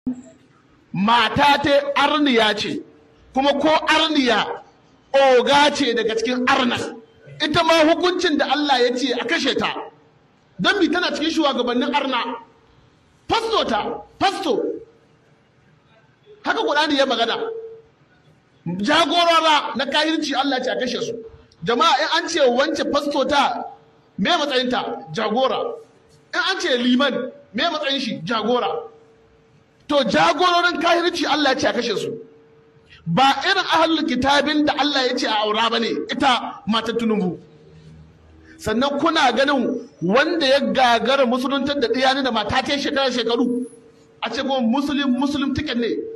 mata ta arniya ce kuma ko arniya oga ce daga cikin arnan ita ma hukuncin da Allah ya ce a kashe ta don mi tana cikin shugabannin arna fasto ta fasto haka Qur'ani ya magana jagorora na kahirci Allah ya ce a kashe su jama'a in an ce wance fasto ta me matsayinta jagora in an ce liman me matsayin shi jagora to jagororin kahirci Allah ya ce a kashe su ba irin ahlul kitabin da Allah ya ce a aura bane ita matar tunubu sannan kuna ganin wanda ya gagara musuluntar da ɗaya da mata ta shekara shekaru a ce kuma musulun musulun tiket ne